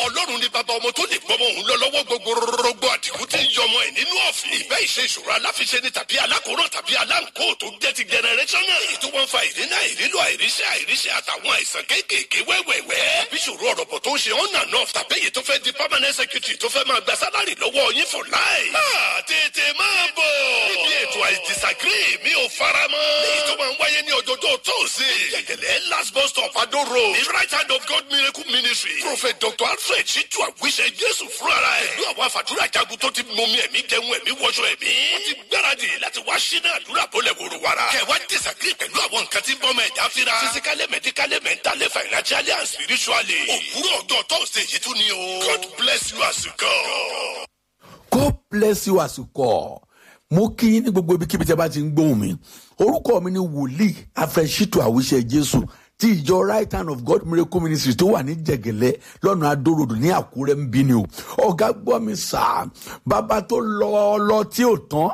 ọlọ́run ní bàbá ọmọ tó lè gbọmọ òun lọ lọ́wọ́ gbogbo rọgbọ àdìgún tí ń yọmọ ẹ̀ nínú ọ̀fìn. ìbẹ́ ìṣe ìṣòro aláfiṣe ni tàbí alákòóràn tàbí aláǹkó tó jẹ́ ti generational. èyí tó wọ́n fa ìdínà ìrílò àìríṣẹ́ àìríṣẹ́ àtàwọn àìsàn kéékèèké wẹ́wẹ́wẹ́. bí ìṣòro ọ̀rọ̀bọ̀ tó ń ṣe on and off tàbí èyí tó fẹ́ di permanent secretary tó fẹ́ máa gba sálárì lọ́wọ́ yín for life. máa tètè máa bọ̀. níbi ètò I disagree mi ò fara mọ́. èyí tó máa ń wáyé ní ọjọ́jọ́ tóòsì. gẹ̀gẹ̀lẹ̀ last bus stop Ado road. the right hand of God miracle ministry. prophet dr alfred ṣíjú àwíṣẹ jésù fúnra ẹ̀. pẹ̀lú àwọn àfàdúrà jagun tó ti mọmi ẹ̀mí jẹun ẹ̀mí wọṣọ ẹ̀mí. wọ́n ti gbáradì láti wá sínú àdúrà bọ́lẹ̀ wòrò wàrà. kẹwàá disagree pẹ̀lú àwọn nǹkan tí ń bọ́ ọmọ ẹ̀dá fira. physically medically mentally financially and spiritually. òwúrọ̀ ọjọ́ tóòsì yìí tún ni o. God bless you as you go. God bless you as you call. mo kí yín ní gbogbo ibikíbi tí a bá ti ń gbóhùn mi orúkọ mi ni wòlíì afẹsítù àwíṣẹ jésù ti ìjọ right hand of god miracle ministry tó wà ní jẹgẹlẹ lọ́nà adórodò ní àkúrẹ́ ń bí ni o ọ̀gá gbọ́ mi sà bàbá tó lọ lọ tí ò tán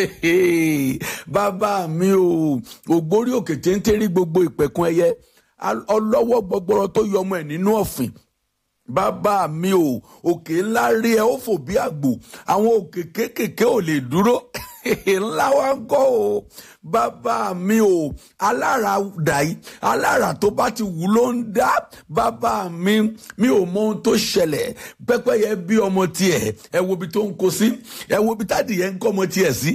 bàbá mi o ògbórí òkè téńté rí gbogbo ìpẹ̀kun ẹyẹ ọlọ́wọ́ gbọgbọrọ tó yọ ọmọ ẹ̀ nínú ọ̀fìn bàbá mi o òkè ńlá rí ẹ ó fò bí àgbò àwọn òkè kéékèèké ò lè dúró ńlá wa ń kọ́ o bàbá mi o alára dàí alára tó bá ti wù ló ń dá bàbá mi mi ò mọ ohun tó ṣẹlẹ̀ pẹ́pẹ́yẹ bí ọmọ tiẹ̀ ẹ wo ibi tó ń kó sí ẹ wo ibi tádìyẹ ń kọ́ ọmọ tiẹ̀ sí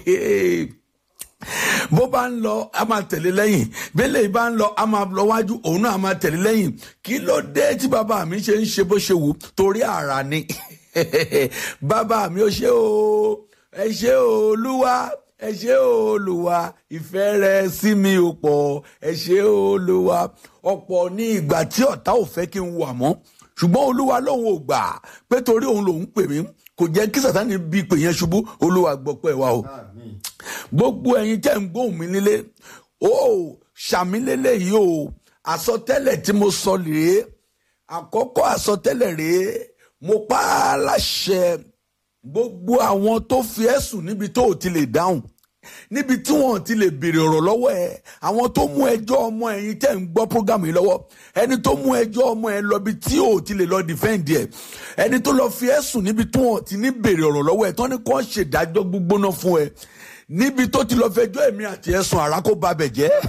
bó bá ń lọ a máa tẹ̀lé lẹ́yìn bẹ́lẹ̀ bá ń lọ a máa lọ wájú òun náà a máa tẹ̀lé lẹ́yìn kí ló dé tí bàbá mi ṣe ń ṣe bó ṣe wù torí àrà ni bàbá mi ò ṣe o ẹ ṣe o olúwa ẹ ṣe o olúwa ìfẹ́ rẹ sí mi ò pọ̀ ẹ ṣe o olúwa ọ̀pọ̀ ní ìgbà tí ọ̀tá ò fẹ́ kí n wà mọ́ ṣùgbọ́n olúwa lòun ò gbà pé torí òun lòun pè mí kò jẹ́ kí sàtánì bí pè yẹn ṣubú olúwa gbọ́ pẹ́ wa o gbogbo ẹ̀yin tẹ́ ń gbóhùn mi nílé o ṣàmìlélẹ̀ yìí o àsọtẹ́lẹ̀ tí mo sọ rèé àkọ́kọ́ àsọtẹ́lẹ̀ rèé mo pa á láṣẹ gbogbo àwọn tó fi ẹ̀sùn níbi tó ò ti lè dáhùn níbi tí wọn ti lè béèrè ọ̀rọ̀ lọ́wọ́ ẹ àwọn tó mú ẹjọ́ ọmọ ẹ̀yin tẹ́ ń gbọ́ program yìí lọ́wọ́ ẹni tó mú ẹjọ́ ọmọ ẹ lọ bí tí ò ti lè lọ defend ẹ ẹni tó lọ fi ẹ̀sùn níbi tí wọn ti ní béèrè ọ̀rọ̀ lọ́wọ́ ẹ tán ni kò ṣèdájọ́ gbígbóná fún ẹ níbi tó ti lọ fẹjọ́ èmi àti ẹ̀sùn àrà kó ba bẹ̀ jẹ́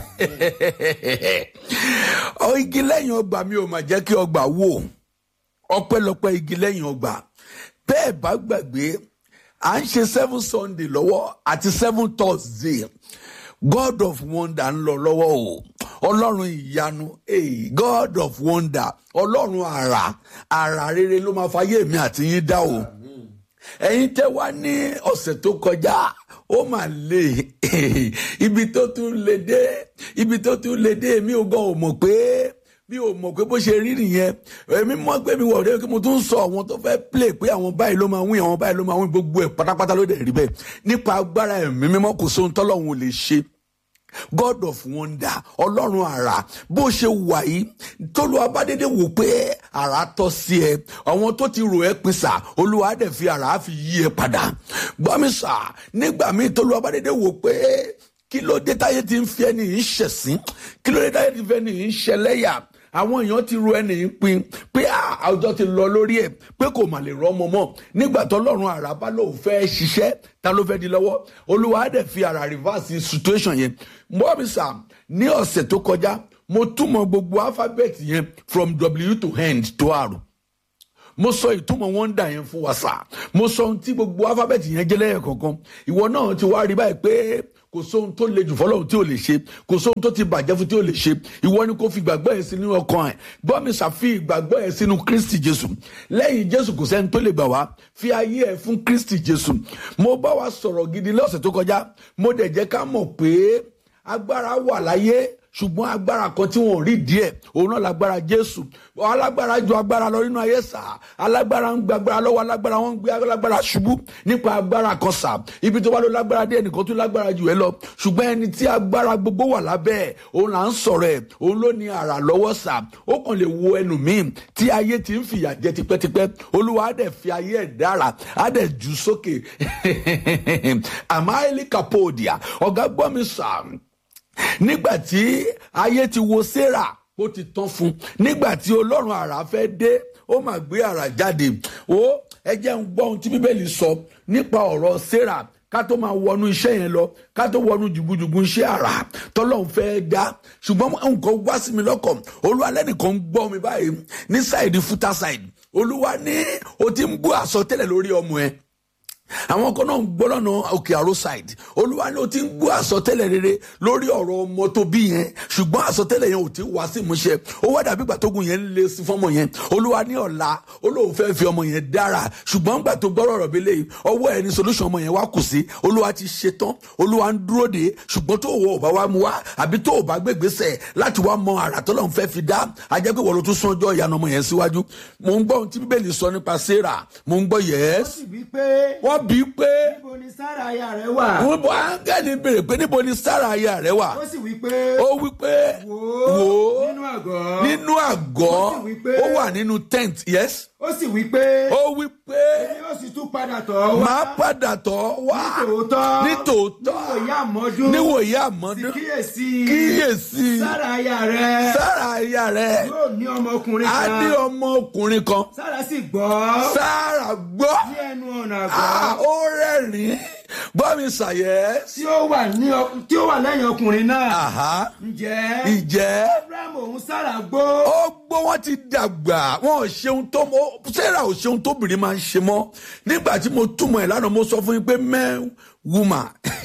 igi lẹ́yìn ọgbà mi ò mà jẹ́ kí ọgbà wò ọpẹ́lọpẹ́ igi lẹ́yìn ọgbà bẹ́ẹ̀ bá gbàgbé à ń ṣe seven sunday lọ́wọ́ àti seven thursday god of wonder ń lọ lọ́wọ́ o ọlọ́run ìyanu hey, god of wonder ọlọ́run àrà àrà rere ló máa fayé mi àti yín dá o ẹ̀yin tẹ́ wá ní ọ̀sẹ̀ tó kọjá ó mà lè ibi tó tún lè dé ibi tó tún lè dé mi ò gan ò mọ̀ pé mi ò mọ̀ pé bó ṣe rí nìyẹn èmi mọ̀ pé mi wọ̀ ọ́ kí mo tún sọ àwọn tó fẹ́ play pé àwọn báyìí ló máa win àwọn báyìí ló máa win gbogbo ẹ̀ pátápátá ló dẹ̀ rí bẹ́ẹ̀ nípa agbára ẹ̀mí mímọ́ kò sóhun tọ́lọ́hún ò lè ṣe god of wonder ọlọ́run àrà bó ṣe wà yìí tólú abádédé wò pé àrà tọ́ sí ẹ àwọn tó ti rò ẹ́ pin sà olúwa dẹ̀ fi àrà fi yí ẹ padà gbọ́mi sà nígbà míì tólú abádédé wò pé kí ló dé táyé ti ń fi ẹni yìí ṣẹ̀sín kí ló dé táyé ti ń fi ẹni yìí ṣẹlẹ́yà àwọn èèyàn ti ro ẹni yìí pin pé àwùjọ ti lọ lórí ẹ pé kò mà lè rọmọ mọ nígbà tó lọ́rùn àrà bá lóun fẹ́ ṣiṣẹ́ ta ló fẹ́ di lọ́wọ́ olúwa á dẹ̀ fi àrà reverse situation yẹn mọ́bísà ní ọ̀sẹ̀ tó kọjá mo túmọ̀ gbogbo alphabet yẹn from w to end to r mo sọ ìtumọ̀ wọ́ndà yẹn fún wa sà mo sọ ohun tí gbogbo alphabet yẹn jẹ́ lẹ́yìn kọ̀ọ̀kan ìwọ náà ti wá rí báyìí pé kò sóhun tó le jù fọlọ́hún tí ò lè ṣe kò sóhun tó ti bàjẹ́ fún tí ò lè ṣe ìwọ ni kò fi ìgbàgbọ́ ẹ̀ sínú ọkàn ẹ̀ bọ́mi ṣàfi ìgbàgbọ́ ẹ̀ sínú kristi jésù lẹ́yìn jésù kò sẹ́ni tó lè gbà wá fi ayé ẹ̀ fún kristi jésù mo bá wa sọ̀rọ̀ gidi lọ́sẹ̀ tó kọjá mo dẹ̀ jẹ́ ká mọ̀ pé agbára wà láyé ṣùgbọ́n agbára kan tí wọ́n rí díẹ̀ òun náà lágbára jésù alágbára ju agbára lọ nínú ayé sà alágbára ń gba agbára lọ́wọ́ alágbára wọn ń gbé alágbára ṣubú nípa agbára kan sà ibi tó bá lọ lágbára díẹ̀ nìkan tó lágbára jù ẹ lọ ṣùgbọ́n ẹni tí agbára gbogbo wà lábẹ́ ẹ̀ òun là ń sọ̀rọ̀ ẹ̀ òun ló ní àrà lọ́wọ́ sà ó kàn lè wo ẹnu míì tí ayé ti ń fìyà jẹ tipẹ́tipẹ́ olúwa á dẹ̀ fi ayé ẹ̀ dára á dẹ̀ jù sókè àmọ́ àìlíkàpọ̀ọ̀dìà ọ̀gá gbọ́ mi sà nígbà tí ayé ti wo sarah ó ti tán fún nígbà tí ọlọ́run àrà fẹ́ dé ó mà gbé àrà jáde ó ẹ jẹ́ ń gbọ́ ohun tí bíbélì sọ nípa ọ̀rọ̀ sarah ká tó máa wọnú iṣẹ́ yẹn lọ ká tó wọnú jùgùjùgù iṣẹ́ àrà tọ́lọ́run fẹ́ dá ṣùgbọ́n nǹkan wá sí mi lọ́kàn olúwa lẹ́nìkan ń gbọ́ mi báyìí ní sáìdì fúta sáìdì olúwa ní o ti ń gbọ́ àsọtẹ́lẹ̀ lórí ọmọ ẹ àwọn kan náà ń gbọ́ lọ́nà òkè àrò side olúwa ni o ti ń gbọ́ àsọtẹ́lẹ̀ rere lórí ọ̀rọ̀ ọmọ tó bí yẹn ṣùgbọ́n àsọtẹ́lẹ̀ yẹn ò ti wá sí ìmúṣẹ ó wá dàbí ìgbà tógun yẹn ń lé sí fọ́mọ yẹn olúwa ní ọ̀la olóhùn fẹ́ fi ọmọ yẹn dára ṣùgbọ́n gbà tó gbọ́rọ̀ ọ̀rọ̀ bẹ́lẹ̀ ọwọ́ ẹ̀ ní solution ọmọ yẹn wá kù sí olúwa ti ṣe tán olúwa ń dúró de ṣùgbọ́n tó wọ ọba wa mu wá àbí tó ọba gbégbèsè láti wá mọ àrà tọ́lọ́run fẹ́ fi dá ajẹ́ pé wọ́n ló tún sún ọjọ́ ìyanu ọmọ yẹn síwájú mò ń gbọ́ ohun tí bíbélì sọ nípa sarah mò ń gbọ́ ó yẹ́s sì wí pé wọ́n bí pé níbo ni sára aya rẹ wà wọ́n bọ́ áńgẹ́lì béèrè pé níbo ni sára aya rẹ wà ó sì wí pé ó wí pé wò wò ó ó nínú àgọ́ nínú àgọ́ Ó sì wí pé- ó wà nínú tent yes ó sì wí pé ó wí pé èmi ó sì tún padà tọ̀ ọ́ wá máa padà tọ̀ wá nítòótọ́ nítòótọ́ níwòye àmọ́dún níwòye sì àmọ́dún kíyèsí kíyèsí sára aya rẹ sára aya rẹ yóò ní ọmọkùnrin á ní kan ọmọkùnrin kan sára sì gbọ́ sára gbọ́ ní ẹnu ọ̀nà Ah, àgọ́ ó rẹ́rìn-ín gbọ́ mi ṣàyẹ́ tí ó wà ní ọ- tí ó wà lẹ́yìn ọkùnrin náà àhá ǹjẹ́ ìjẹ́ abraham òun sára gbó ó gbọ́ wọ́n ti dàgbà wọn ò ṣeun tó mọ́ sarah ò ṣeun tóbìnrin máa ń ṣe mọ́ nígbà tí mo túmọ̀ ẹ̀ lánàá mo sọ fún yín pé men woman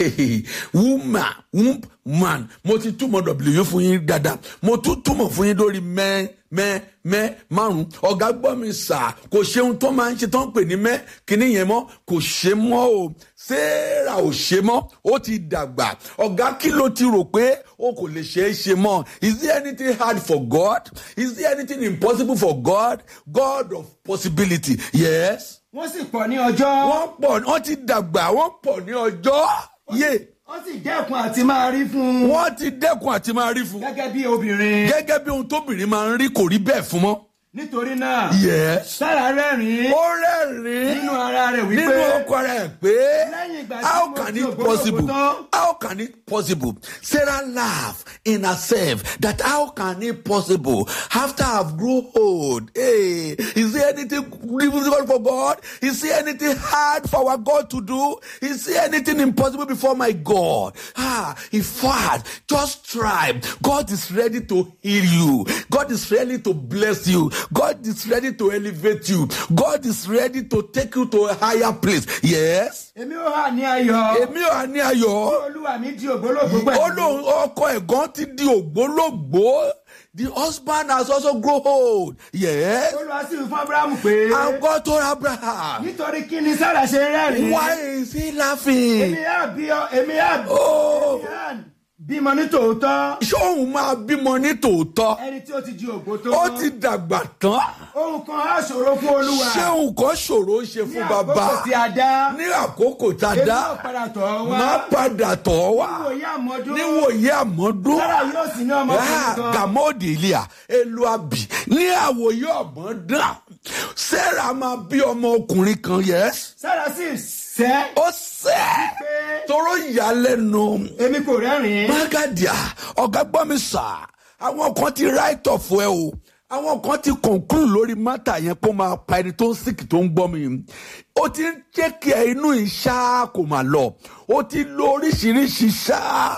woman womb man mo ti túmọ̀ w fún yín dáadáa mo tún túmọ̀ fún yín lórí men mẹ mẹ márùn ọgá gbọ́ mi sà kò ṣeun tó máa ń ṣe tó ń pè ní mẹ kíní yẹn mọ́ kò ṣe mọ́ o sarah ò ṣe mọ́ ó ti dàgbà ọgá kí ló ti rò pé o kò lè ṣe é ṣe mọ́ is there anything hard for god is there anything impossible for god god of possibility yes wọ́n sì pọ̀ ní ọjọ́ wọ́n pọ̀ wọ́n ti dàgbà wọ́n pọ̀ ní ọjọ́ yé wọ́n sì dẹ́kun àti máa rí fún un wọ́n ti dẹ́kun àti máa rí fún gẹ́gẹ́ bí obìnrin gẹ́gẹ́ bí ohun tóbìnrin máa ń rí kò rí bẹ́ẹ̀ fún mọ́ nítorí náà yes sára rẹ́rìn-ín ó rẹ́rìn-ín nínú ara rẹ̀ wípé nínú ọkọ rẹ̀ pé Lẹ́yìn ìgbà tí how mo can ti it ògbólógbòó possible tán. how can it possible sarah laugh in herself that how can it possible after i've grown old hey is there anything difficult for god is there anything hard for our god to do is there anything impossible before my god ah in fact just try god is ready to heal you god is ready to bless you god is ready to elevate you god is ready to take you to a higher place yes èmi ó hà ní ayọ̀ èmi ò ní ayọ̀ tí olúwa mi di ògbólógbòó ó pẹ̀lú lóun ọkọ ẹ̀gán ti di ògbólógbòó the husband has also grown old yes olúwa sì fún abrahamu pé and God told Abraham nítorí kí ni sára ṣe rẹ́rìn-ín why is he laughing èmi á bí ọ èmi á oh èmi á bímọ ní tòótọ́ ṣé òun máa bímọ ní tòótọ́ ẹni tí ó ti di ògbó tó ó ti dàgbà tán ohun kan á ṣòro fún olúwa ṣé nǹkan ṣòro ń ṣe ní fún àkókò bàbá tí a dá ní àkókò tá a èmi dá ó padà tọ̀ ọ́ wá má padà tọ̀ ọ́ wá níwòye àmọ́dún níwòye àmọ́dún sára yóò sì ní ọmọkùnrin Ah, kan gàmọ́ọ̀dì ilé à elu àbí ní àwòye ọ̀mọ́dán sarah máa bí ọmọ ọkùnrin kan yes sára sì sẹ́ ó sẹ́ pé toró ìyàlẹ́nu èmi kò rẹ́rìn-ín magadia ọ̀gá gbọ́ mi sà àwọn kan ti right off ẹ o àwọn kan ti conclude lórí mátà yẹn kó máa pa ẹni tó ń sìkì tó ń gbọ́ mi ó ti ń jẹ́ kí ẹ inú ìṣá kò máa lọ ó ti lo oríṣiríṣi ṣá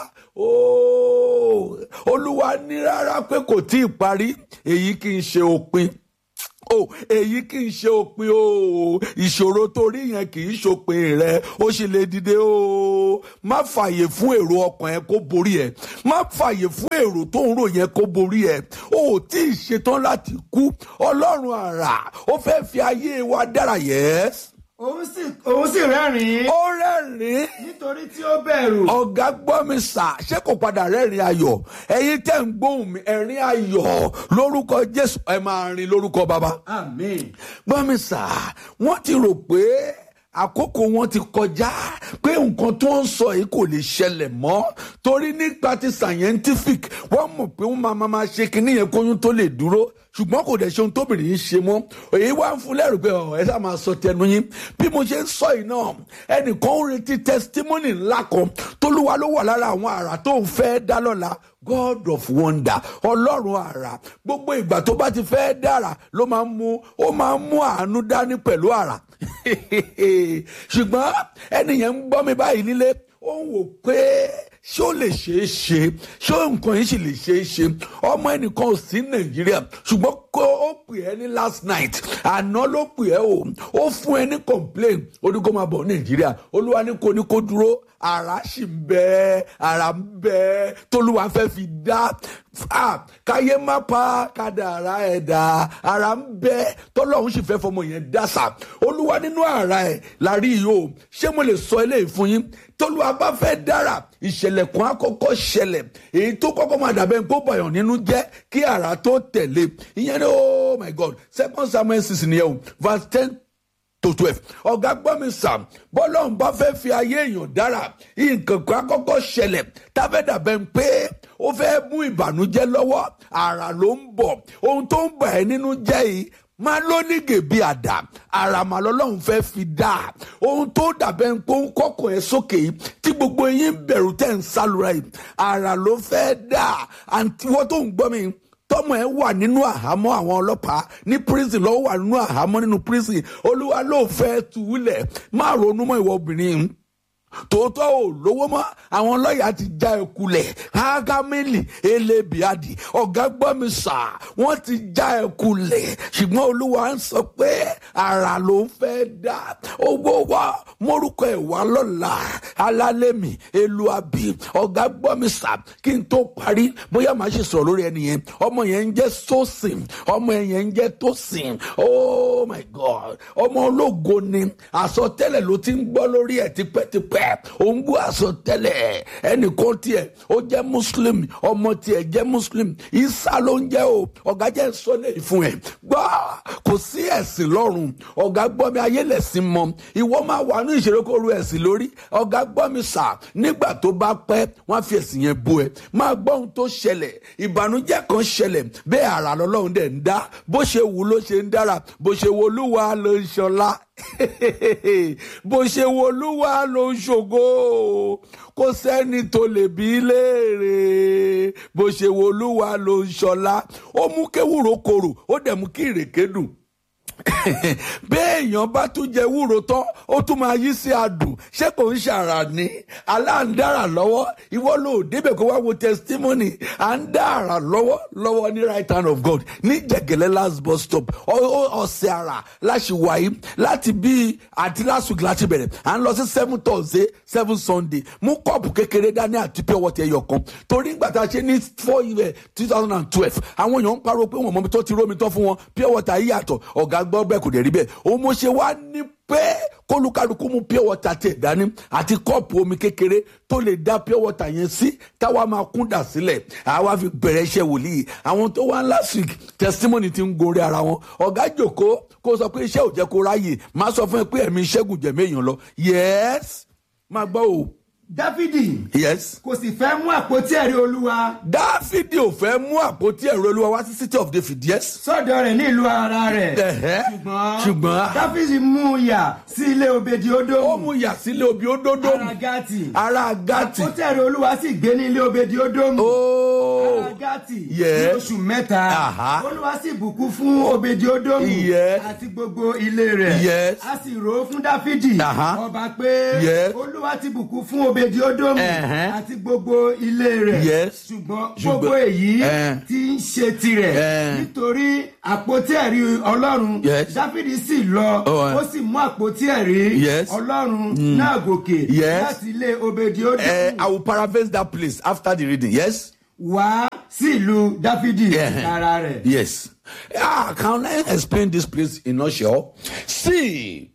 ooo olúwa ní rárá pé kò tí ì parí èyí kì í ṣe òpin o èyí kì í ṣe òpin o ìṣòro tó rí yẹn kì í ṣòpin rẹ ó sì lè dìde o má fààyè fún èrò ọkàn ẹ kó borí ẹ má fààyè fún èrò tó ń rò yẹn kó borí ẹ o ò tí ì ṣetán láti kú ọlọ́run àrà ó fẹ́ fi ayé wa dára yẹ́s òun sì òun sì rẹ́rìn-ín ó rẹ́rìn-ín nítorí tí ó bẹ̀rù ọ̀gá gbọ́ mi sà ṣé kò padà rẹ́rìn ayọ̀ ẹ̀yin tẹ́ ń gbóhùn mi ẹ̀rín ayọ̀ lórúkọ jésù ẹ máa rin lórúkọ bàbá àmín gbọ́ mi sà wọ́n ti rò pé àkókò wọn ti kọjá pé nǹkan tó ń sọ yìí kò lè ṣẹlẹ̀ mọ́ torí nípa ti scientific wọ́n mọ̀ pé wọ́n máa máa ṣe kinní yẹn kóyún tó lè dúró ṣùgbọ́n kò dẹ̀ ṣe ohun tóbìnrin yìí ṣe mọ́ èyí wá ń fún lẹ́rù pé ọ̀ ẹ sá máa sọ tẹnu yín bí mo ṣe ń sọ yìí náà ẹnìkan ń retí testimony ńlá kan tólúwa ló wà lára àwọn àrà tó ń fẹ́ dá lọ́la god of wonder ọlọ́run àrà gbogbo ìgbà tó bá ti fẹ́ dára ló máa ń mú ó máa ń mú àánú dání pẹ̀lú àrà ṣùgbọ́n ẹnìyẹn ń gbọ́ mi báyìí nílé ó ń wò pé ṣé ó lè ṣeé ṣe ṣé nǹkan yìí sì lè ṣeé ṣe ọmọ ẹnìkan ò sí nàìjíríà ṣùgbọ́n kó ó pè ẹ́ ní last night àná ló pè ẹ́ o ó fún ẹ ní complain ó ní kó máa bọ̀ nàìjíríà olúwa ní kó ní kó dúró ara sì ń bẹ ara ń bẹ tólúwa fẹ́ fi dá káyé má pa kádàrá ẹ̀dá ara ń bẹ tọ́lọ́hún sì fẹ́ fọmọ yẹn dásà olúwa nínú ara ẹ̀ la rí yìí o ṣé mo lè sọ eléyìí fún yín tólúwa bá fẹ́ dára ìṣẹ̀lẹ̀ kan àkọ́kọ́ ṣẹlẹ̀ èyí tó kọ́kọ́ máa dàbẹ́ kó bàyàn nínú jẹ́ kí ara tó tẹ̀lé ìyẹn ní oh my god second samuel six nìyẹn o verse ten to twelve ọ̀gá gbọ́ mi sàm bọ́lọ́hún bá fẹ́ fi ayé èèyàn dára nǹkan kan àkọ́kọ́ ṣẹlẹ̀ tábẹ́dà bẹ́ẹ̀ ń pé ó fẹ́ mú ìbànújẹ́ lọ́wọ́ àrà ló ń bọ̀ ohun tó ń bà ẹ́ nínú jẹ́ yìí máa ló ní gèbí àdá àràmà lọ́lọ́run fẹ́ fi dá ohun tó dàbẹ́ ń pọ́n kọ́kọ́ ẹ̀ sókè yìí tí gbogbo yín bẹ̀rù tẹ̀ ń sálura yìí àrà ló fẹ́ dá àǹtí wọ́n tó ń gbọ́ mi tọmọ ẹ wà nínú àhámọ́ àwọn ọlọ́pàá ní prison lọ́wọ́ wà nínú àhámọ́ nínú prison olúwa ló fẹ́ túlẹ̀ má ronú mọ́ ìwọ obìnrin tòótọ́ ò lówó mọ́ àwọn lọ́ọ̀yà ti já ẹ kulẹ̀ hágámẹ́lì elébiadì ọ̀gá gbọ́ mi sà wọ́n ti já ẹ kulẹ̀ ṣùgbọ́n olúwa ń sọ pé ara ló ń fẹ́ dá owó wa mórúkọ ẹ̀ wá lọ́la alálẹ́mì eluabi ọ̀gá gbọ́ mi sà kí n tó parí bóyá màá ṣe sọ̀rọ̀ lórí ẹni yẹn ọmọ yẹn ń jẹ́ sósìn ọmọ yẹn ń jẹ́ tósìn oh my god ọmọ ológo ni àsọtẹ́lẹ̀ ló ti ń gbọ́ lórí ẹ̀ tipẹ́tipẹ́ ó ń gbọ́ àsọtẹ́lẹ̀ ẹnìkan tiẹ̀ ó jẹ́ muslim ọmọ tiẹ̀ jẹ́ muslim isa ló ń jẹ́ o ọ̀gá jẹ́ sọ́lẹ̀ fún ẹ̀ gbọ́ kò sí ẹ̀sìn lọ́rùn ọ̀gá gbọ́ mi ayé lẹ̀sìn mọ́ ìwọ máa wà ní ìṣeré kó ru ẹ̀sìn lórí ọ̀gá gbọ́ mi sà nígbà tó bá pẹ́ wọ́n á fi ẹ̀sìn yẹn bú ẹ máa gbọ́ ohun tó ṣẹlẹ̀ ìbànújẹ́ kan ṣẹlẹ̀ bẹ́ẹ̀ àrà lọ́lọ́run dẹ̀ ń dá bó ṣe wù ló ṣe ń dára bó ṣe wo olúwa ló ń ṣọlá bó ṣe wo olúwa ló ń ṣògo kò sẹ́ni tó lè bí léèrè bó ṣe wo olúwa ló ń ṣọlá ó mú kéwúrò korò ó dẹ̀ mú kí ìrèké dùn béèyàn bá tún jẹ wúro tán ó tún máa yí sí adùn ṣé kò ń ṣàrà ní aláǹdára lọ́wọ́ ìwọ ló débẹ̀ kó wá wo testimony à ń dá àrà lọ́wọ́ lọ́wọ́ ní right hand of God ní jẹ̀gẹ̀lẹ́ last bus stop ọ̀sẹ̀ àrà láṣìwáyé láti bí àti last week láti bẹ̀rẹ̀ à ń lọ sí seven thursday seven sunday mú kọ́ọ̀pù kékeré dání àti pure water ẹyọ kan torí ìgbà tá a ṣe ní four year two thousand and twelve àwọn èèyàn ń pariwo pé wọn mọ mi tó ti rómi tán fún wọn pure water yìí yàtọ̀ ọ̀gá gbọ́ bẹ́ẹ̀ kò dẹ̀ rí bẹ́ẹ̀ òun mo ṣe wá ní pé kólúkálukú mú pure water tẹ̀ dání àti kọ́ọ̀pù omi kékeré tó lè dá pure water yẹn sí táwa máa kún dà sílẹ̀ àwa fi bẹ̀rẹ̀ iṣẹ́ wòlíì àwọn tó wá last week testimony ti ń gorí ara wọn ọ̀gá jòkó kó sọ pé iṣẹ́ ò jẹ́ kó ráyè má sọ fún ẹ pé ẹ̀mí ṣẹ́gun jẹ̀mí èèyàn lọ yes máa gbọ́ o dáfídì yes kò sì fẹ́ mú àpótí ẹ̀rí olúwa dáfídì ò fẹ́ mú àpótí ẹ̀rọ olúwa wá sí city of david yes sọ́dọ̀ rẹ̀ ní ìlú ara rẹ̀ Ẹ̀hẹ́. ṣùgbọ́n ṣùgbọ́n dáfídì mú un yà sí ilé obedi ó ódómù mú yà sílé obi ó dódó ara gátì ara gati àpótí ẹ̀rí olúwa sì gbé ní ilé obedi ódómù ooo ara gátì ní Yes. oṣù mẹ́ta Aha. olúwa sì bùkún fún obedi ódómù Yes. àti gbogbo ilé rẹ̀ Yes. a sì rò ó fún dáfídì Aha. ọba pé Yes. olúwa ti bùkún fún obedi ódómù Ẹ̀hẹ́. àti gbogbo ilé rẹ̀ Yes. ṣùgbọ́n Ṣùgbọ́n- gbogbo èyí Eh. ti ń ṣe tirẹ̀ Eh. nítorí àpótí ẹ̀rí ọlọ́run Yes. dáfídì sì lọ Oh, eh. ó sì mú àpótí ẹ̀rí Yes. ọlọ́run náà gòkè Yes. láti ilé obedi ódómù Eh, I will paraphrase that place after the reading yes wá sí ìlú dáfídì Yeah. ara rẹ̀. yes ah can I explain this place in nutshell see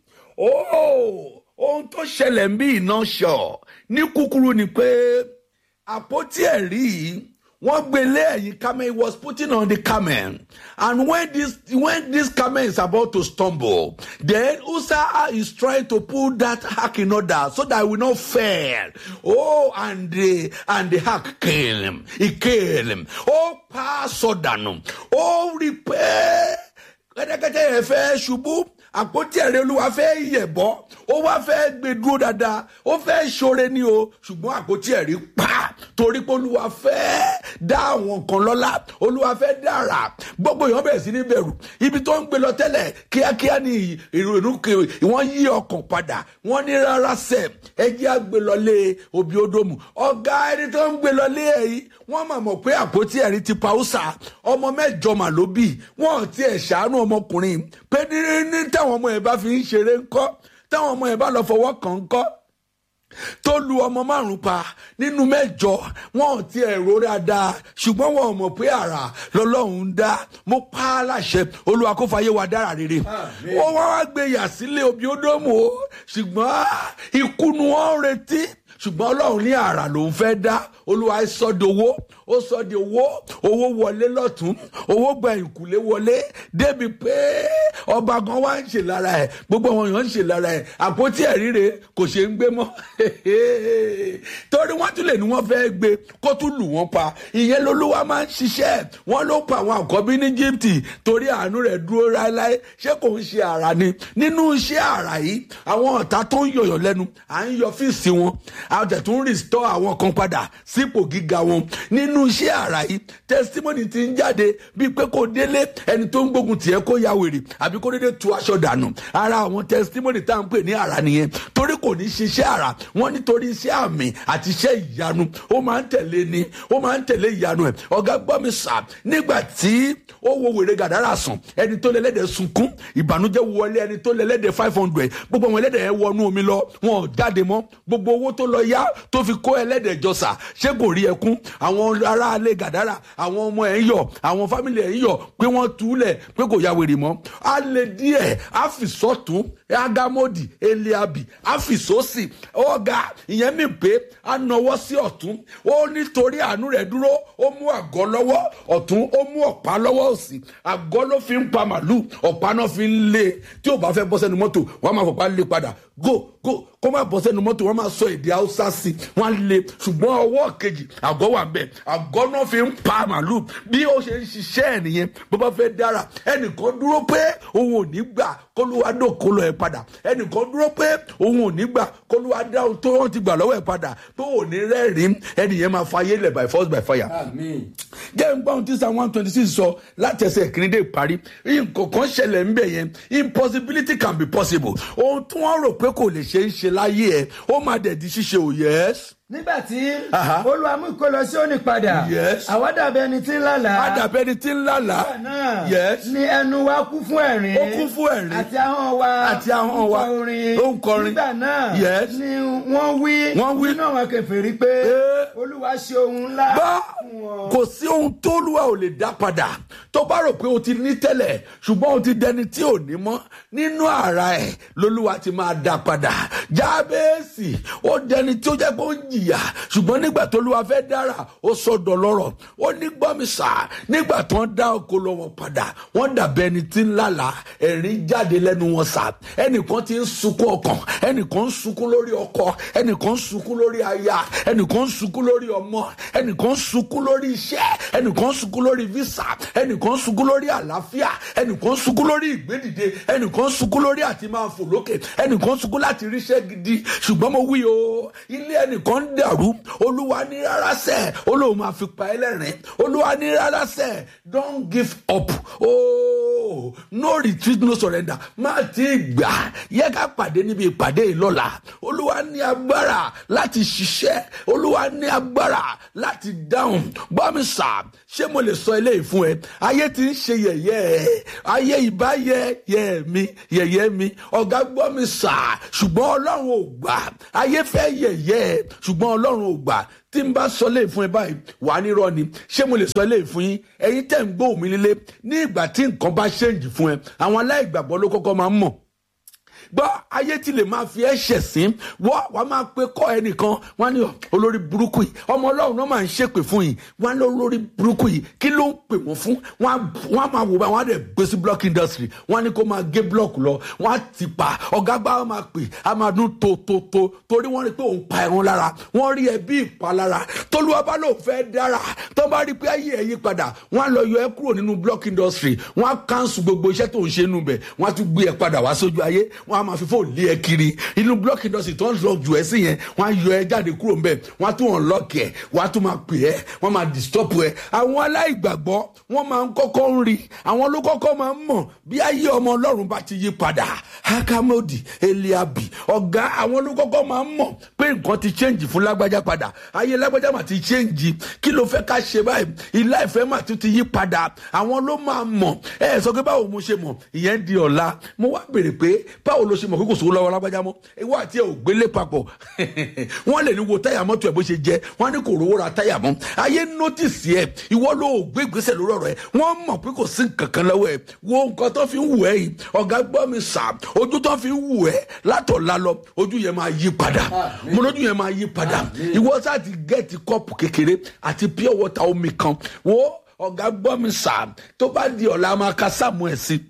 oh ohun tó ṣẹlẹ̀ ń bí in nutshell ní kúkúrú ni pé àpótí ẹ̀rí yìí wọ́n gbé lé ẹ̀yìn camel he was putting on the camel and when this when this camel is about to stumble then usa is trying to pull that hack in order so that he will not fail oh and the and the hack kill him he kill him ó pa sọdànù ó rí i pé kẹ́tẹ́kẹ́tẹ́ yẹn fẹ́ ṣubú àpótí ẹ̀rẹ́ olúwa fẹ́ yẹ̀bọ́ ó wá fẹ́ gbé dúró dáadáa ó fẹ́ ṣoore ní o ṣùgbọ́n àpótí ẹ̀rí pa torí pé olúwa fẹ́ dá àwọn kan lọ́lá olúwa fẹ́ dára gbogbo èèyàn bẹ̀rẹ̀ sí ní bẹ̀rù ibi tó ń gbé lọ tẹ́lẹ̀ kíákíá ní ìrònú kiri wọ́n yí ọkàn padà wọ́n ní rárá sẹ̀ ẹjẹ́ àgbé lọlé òbí odòmù ọ̀gá ẹni tó ń gbé lọlé ẹ̀yìn wọ́n mà mọ̀ pé àpótí ẹ̀rí ti pa ó sà ọmọ mẹ́jọ mà ló bì wọ́n ti ẹ̀ ṣàánú ọmọkùnrin pé ní ní táwọn ọmọ yẹn bá fi ń ṣeré ńkọ́ táwọn ọmọ yẹn bá lọ fọwọ́ kàn ńkọ́ tó lu ọmọ márùn pa nínú mẹ́jọ wọn ò tiẹ̀ rò dáadáa ṣùgbọ́n wọn ò mọ̀ pé àrà lọ́lọ́run ń dá mo pa á láṣẹ olúwa kó fàyè wa dára rere ó wá wá gbé yà sílé obi ódómù o ṣùgbọ́n ikú ni wọ́n ń retí ṣùgbọ́n ọlọ́run ní àrà lòún fẹ́ dá olúwa sọ di owó ó sọ di owó owó wọlé lọ́tún owó gba ìkùlé wọlé débi pé ọba gan wá ń ṣe lára ẹ̀ gbogbo àwọn èèyàn ń ṣe lára ẹ̀ àpótí ẹ̀ríre kò ṣe ń gbé mọ́ torí wọ́n tún lè ní wọ́n fẹ́ gbé kó tún lù wọ́n pa ìyẹn lolúwa máa ń ṣiṣẹ́ wọ́n ló pa àwọn àkọ́bí ní Íjíbítì torí àánú rẹ̀ dúró láéláé ṣé kò ń ṣe àrà ni nínú iṣẹ́ àrà yìí àwọn ọ̀tá tó ń yọ̀yọ̀ lẹ́nu à ń yọ fíìsì wọn a tẹ̀ tún rìstọ́ àwọn kan padà sípò gíga wọn nínú iṣẹ́ àrà yìí testimony ti ń jáde bíi pé kò délé ẹni tó ń gbógun tiẹ̀ kó ya wèrè àbí kó dédé tu aṣọ dànù ara àwọn testimony tá à ń pè ní àrà nìyẹn torí kò ní ṣiṣẹ́ àrà wọ́n nítorí iṣẹ́ àmì àti iṣẹ́ ìyanu ó máa ń tẹ̀lé ni ó máa ń tẹ̀lé ìyanu ẹ̀ ọ̀gá gbọ́ mi sà nígbà tí ó wo wèrè gàdárà sàn ẹni tó lẹ́lẹ́dẹ̀ sunkún ìbànújẹ́ wọlé ẹni tó lẹ́lẹ́dẹ̀ five hundred gbogbo àwọn ẹlẹ́dẹ̀ yẹn wọnú omi lọ wọn ò jáde mọ́ gbogbo owó tó lọ yá tó fi kó ẹlẹ́dẹ̀ jọsà ṣé kò rí ẹkún àwọn aráalé gàdárà àwọn ọmọ ẹ̀ ń yọ̀ àwọn fámìlì ẹ̀ ń yọ̀ pé wọ́n túlẹ̀ pé kò ya wèrè mọ́ á lè díẹ̀ á fi sọ́tún agamodi eliabi á fi sósì ọ̀gá ìyẹn mi pé á nawọ́ sí ọ̀tún ó nítorí àánú rẹ̀ dúró ó mú àgọ́ lọ́wọ́ ọ̀tún ó mú ọ̀pá lọ́wọ́ òsì àgọ́ ló fi ń pa màlúù ọ̀pá náà fi ń lé tí ò bá fẹ́ bọ́ sẹ́nu mọ́tò wọ́n á máa fọ̀pá lé padà go go kó má bọ́ sẹ́nu mọ́tò wọ́n máa sọ èdè haúsá sí wọ́n á lé ṣùgbọ́n ọwọ́ kejì àgọ́ wà bẹ́ẹ̀ àgọ́ náà fi ń pa màlúù bí ó ṣe ń ṣiṣẹ́ ẹ̀ nìyẹn bó bá fẹ́ dára ẹnìkan dúró pé òun ò ní gbà kólúwa dòkó lọ ẹ padà ẹnìkan dúró pé òun ò ní gbà kólúwa dá ohun tó wọ́n ti gbà lọ́wọ́ ẹ padà pé òun ní rẹ́rìn ẹnìyẹn máa fayé lẹ̀ by force by fire jẹ́ ń gbọ́ ohun tí psalm one twenty six sọ láti ẹsẹ̀ kìíní dé ìparí nǹkan kan ṣẹlẹ̀ ń bẹ̀ yẹn impossibility can be possible ohun tí wọ́n rò pé kò lè ṣe é ṣe láyé ẹ̀ ó máa dẹ̀ di ṣíṣe ò yẹ́s. nígbà tí Aha. olúwa mú ìkólọ sí òní padà Yes. àwa dàbí ẹni tí ń lálàá adàbẹ́ni tí ń lálàá Nígbà náà Yes. ni ẹnu wa kú fún ẹ̀rín Ó kún fún ẹ̀rín. àti ahọ́n wa Àti ahọ́n wa. ń kọ orin Ó ń kọrin. nígbà náà Yes. ni wọ́n wí Wọ́n wí. nínú àwọn kèfèrí pé Pé olúwa ṣe ohun ńlá bá fún wọn. kò sí ohun tó lùwà ò lè dá padà tó bá rò pé o ti ní tẹ́lẹ̀ ṣùgbọ́n o ti dẹni tí ò ní mọ́ nínú ara ẹ̀ lolúwa ti máa dá padà jábẹ́ẹ̀sì ó dẹni tí ó jẹ́ pé ó ń jìyà ṣùgbọ́n nígbà tó lùwà fẹ́ dára ó sọ̀dọ̀ lọ́rọ̀ ó ní gbọ́mísà nígbà tó ń dá oko lọ wọn padà wọ́n dàbẹ́ ẹni tí ń lálà ẹ̀rín jáde lẹ́nu wọn sà ẹnìkan ti ń sunkún ọkàn ẹnìkan ń sunkún lórí ọkọ ẹnìkan ń sunkún lórí aya ẹnìkan ń sunkún lórí ọmọ ẹnìkan ń sunkún lórí iṣẹ́ ẹnìkan ń sunkún lórí visa ẹnìkan ń sunkún lórí àlàáfíà ẹnìkan ń sunkún lórí ìgbédìde ẹnìkan ń sunkún lórí àti máa fò lókè ẹnìkan ń sunkún láti ríṣẹ́ gidi ṣùgbọ́n mo wí o ilé ẹnìkan ń dàrú olúwa ní rárá sẹ́ olóhùn máa fi pa ẹlẹ́rìn olúwa ní rárá sẹ́ don't give up oh no retreat no surrender má ti gbà yẹ ká pàdé níbi ìpàdé yìí lọ́la olúwa ní agbára láti ṣiṣẹ́ olúwa ní agbára láti dáhùn gbọ́mi sà ṣé mo lè sọ eléyìí fún ẹ ayé ti ń ṣe yẹ̀yẹ́ ẹ ayé ìbá yẹ yẹ mi yẹ̀yẹ́ mi ọ̀gá gbọ́mi sà ṣùgbọ́n ọlọ́run ò gbà ayé fẹ́ yẹ̀yẹ́ ẹ ṣùgbọ́n ọlọ́run ò gbà tí n bá sọ léè fún ẹ báyìí wà á nírọ́ ni ṣé mo lè sọ léè fún yín ẹ̀yin tẹ̀ ń gbọ́ mi nílé ní ìgbà tí nǹkan bá ṣèǹjì fún ẹ àwọn aláìgbàgbọ́ ló kọ́kọ́ máa ń mọ̀ gbọ́ ayé tí lè máa fi ẹ́ ṣẹ̀sín wọ́ wàá máa pe kọ́ ẹnìkan wọ́n á ní olórí burúkú yìí ọmọ ọlọ́run náà máa ń ṣépè fún yìí wọ́n á ní olórí burúkú yìí kí ló ń pè wọ́n fún wọ́n á wọ́n á máa wò bá wọ́n á dẹ̀ gbé sí block industry wọ́n á ní kó máa gé block lọ wọ́n á ti pa ọ̀gá gbá wọn máa pè á máa dún tó tó tó torí wọ́n rí pé òun pa ẹran lára wọ́n rí ẹ bí ìpalára tolúwa bá lóun fẹ́ dára tó bá rí pé ayé ẹ yí padà wọ́n á lọ yọ ẹ kúrò nínú block industry wọ́n á cancel gbogbo iṣẹ́ tó ń ṣe nù bẹ̀ wọ́n á tún gbé ẹ padà wá sójú ayé wọ́n á máa fi fóònù lé ẹ kiri inú block industry tó ń lọ jù ẹ sí yẹn wọ́n á yọ ẹ jáde kúrò ńbẹ̀ wọ́n á tún unlock ẹ wọ́n á tún máa pè ẹ wọ́n máa disturb ẹ àwọn aláìgbàgbọ́ wọ́n máa ń kọ́kọ́ ń rí àwọn ló kọ́kọ́ máa ń mọ̀ bí ayé ọmọ ọlọ́run bá ti yí padà hakamodi eliabi ọ̀gá àwọn ló kọ́kọ́ máa ń mọ̀ pé nǹkan ti change fún lágbájá padà ayé lágbájá mà ti change kí ló fẹ́ ká ṣe báyìí ilá ìfẹ́ mà tún ti yí padà àwọn ló máa mọ̀ ẹ ẹ sọ pé báwo mo ṣe mọ̀ ìyẹn di ọ̀la mo wá béèrè pé báwo ló ṣe mọ̀ pé kò sówó lọ́wọ́ lágbájá mọ́ ìwọ àti ẹ ò gbélé papọ̀ wọ́n lè ní wo táyà mọ́tò ẹ̀ bó ṣe jẹ́ wọ́n á ní kò rówó ra táyà mọ́ ayé nọ́tìsì ẹ̀ ìwọ ló ò gbé ìgbésẹ̀ lórí ọ̀rọ̀ ẹ̀ wọ́n mọ̀ pé kò sí nǹkan kan lọ́wọ́ ẹ̀ wo nǹkan tó fi ń wù ẹ́ yìí ọ̀gá gbọ́ mi sà ojú tó fi ń wù ẹ́ látọ̀la lọ ojú yẹn máa yí padà mo lójú yẹn máa yí padà ìwọ sáà ti gẹ́ẹ̀tì kọ́ọ̀pù kékeré àti pure water omi kan wo ọ̀gá gbọ́ mi sà tó bá di ọ̀la máa ka sáàmù ẹ̀ sí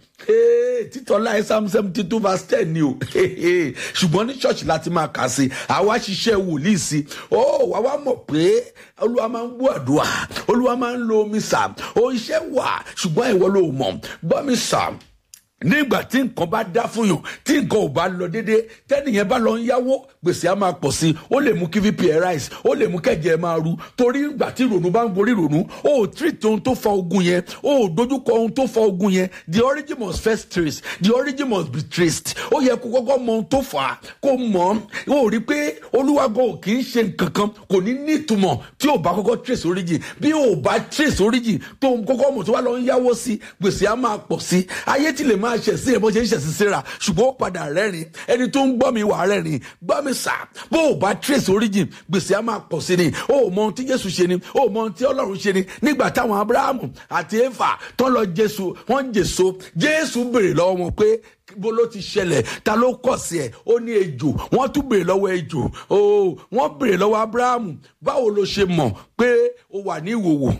títọ́ láì sáàmù seventy two verse ten ni o ṣùgbọ́n ní ṣọ́ọ̀ṣì láti máa kà sí àwa ṣiṣẹ́ wòlíì sí ó wà wá mọ̀ pé olúwa máa ń gbọ́ àdúrà olúwa máa ń lo omi sà ó iṣẹ́ wà ṣùgbọ́n ìwọ ló mọ̀ gbọ́ mi sà nígbà tí nǹkan bá dá fún yàn tí nǹkan ò bá lọ déédé tẹ́nìyẹn bá lọ ń yáwó gbèsè á máa pọ̀ sí i ó lè mú kí vp ẹ̀ rise ó lè mú kẹ́jẹ́ ẹ̀ máa ru torí ìgbà tí ìrònú bá ń gorí ìrònú ó ò treat ohun tó fa ogun yẹn ó ò dojúkọ ohun tó fa ogun yẹn the origin must first trace the origin must be traced ó yẹ kó kọ́kọ́ mọ ohun tó fà á kó mọ̀ ó rí pé olúwago ò kì í ṣe nǹkan kan kò ní ní ìtumọ̀ tí ò bá kọ́kọ́ trace origin bí ò bá trace origin tó kọ́kọ́ mọ̀ tó wá lọ ń yáwó sí gbèsè á máa pọ̀ sí ayé ti lè máa ṣẹ̀ sí ẹ̀ bó ṣe ń ṣẹ̀ sí síra ṣùgbọ́n ó padà rẹ́rìn ẹni tó ń gbọ́ mi wà rẹ́rìn gbọ́ mi sà bó o bá trace origin gbèsè á máa pọ̀ sí ni o ò mọ ohun tí jésù ṣe ni o ò mọ ohun tí ọlọ́run ṣe ni nígbà táwọn abrahamu àti efa tó lọ jésù wọ́n jèso jésù béèrè lọ́wọ́ wọn pé bó ló ti ṣẹlẹ̀ ta ló kọ̀ sí ẹ̀ ó ní ejò wọ́n tún béèrè lọ́wọ́ ejò ooo wọ́n béèrè lọ́wọ́ abrahamu báwo ló ṣe mọ̀ pé ó wà ní ìwòwò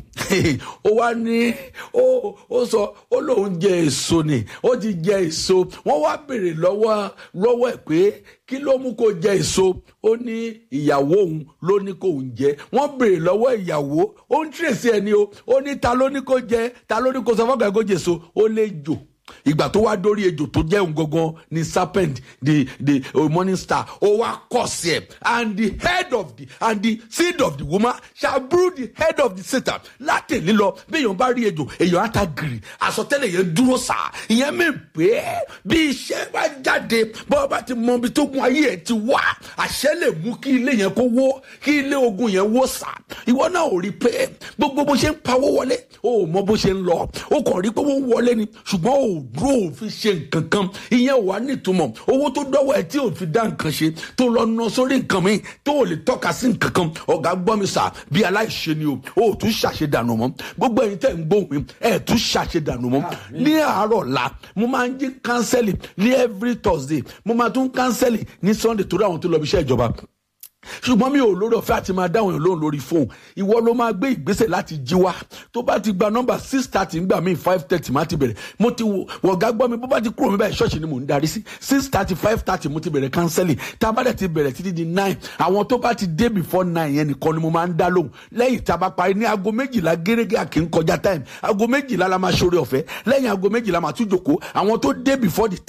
ó wá ní ó sọ ó lóun jẹ èso ni ó ti jẹ èso wọ́n wá béèrè lọ́wọ́ lọ́wọ́ ẹ̀ pé kí ló mú kó jẹ èso ó ní ìyàwó òun ló ní kó òun jẹ wọ́n béèrè lọ́wọ́ ìyàwó ó ń tírèsí ẹni o ó ní ta ló ní kó jẹ ta ló ní kó sọ fọ́gà kó jẹ èso ó lè jò ìgbà tó wá dórí ejò tó jẹ́ òun gangan ni serpent the the uh, morning star ó wá kọ̀ sí ẹ̀ and the head of the and the seed of the woman shall bruise the head of the satan látẹ̀lé lọ bí èèyàn bá rí ejò èèyàn á ta gírì àsọtẹ́lẹ̀ yẹn dúró sá ìyẹn mi pé bí iṣẹ́ bá jáde bọ́ọ̀ bá ti mọ ibi tó gun ayé ẹ̀ ti wá àṣẹ lè mú kí ilé yẹn kó wó kí ilé ogun yẹn wó sá ìwọ náà ò rí pé gbogbo bó ṣe ń pawó wọlé o ò mọ bó ṣe ń lọ o kàn rí pé wọ́n wọlé ni ṣùgbọ́n o ò dúró ò fi ṣe nǹkan kan ìyẹn wà nítumọ̀ owó tó dọ́wọ́ ẹ̀ tí ò fi dá nǹkan ṣe tó lọ ná sórí nǹkan mi tó ò lè tọ́ka sí nǹkan kan ọ̀gá gbọ́ mi sà bí aláìṣe ni o ò tún ṣàṣedànù mọ́ gbogbo ẹ̀yin tẹ̀ ń gbóhùn mi ẹ̀ tún ṣàṣedànù mọ́ ní àárọ̀ la mo máa ń jí kánsẹ́lì ní every thursday mo máa tún kánsẹ́lì ní sunday torí àwọn tó lọ bí iṣẹ́ ìjọba ṣùgbọ́n mi ò lórí ọ̀fẹ́ àti máa dáhùn yàn lóhùn lórí fóun ìwọ ló máa gbé ìgbésẹ̀ láti jí wá tó bá ti gba nọ́mbà six thirty ńgbà míì five thirty má ti bẹ̀rẹ̀ mo ti wọ̀gá gbọ́ mi bó bá ti kúrò mi báyìí ṣọ́ọ̀ṣì ni mò ń darí sí six thirty five thirty mo ti bẹ̀rẹ̀ kánsẹ́lì tá a bá dẹ̀ ti bẹ̀rẹ̀ títí di nine àwọn tó bá ti dé before nine yẹn nìkan ni mo máa ń dá lóhùn lẹ́yìn tá a bá parí ní aago méjìlá gẹ́gẹ́ àkì ń kọjá time aago méjìlá la máa ṣoore ọ̀fẹ́ lẹ́yìn aago méjìlá máa tún jòkó àwọn tó dé before the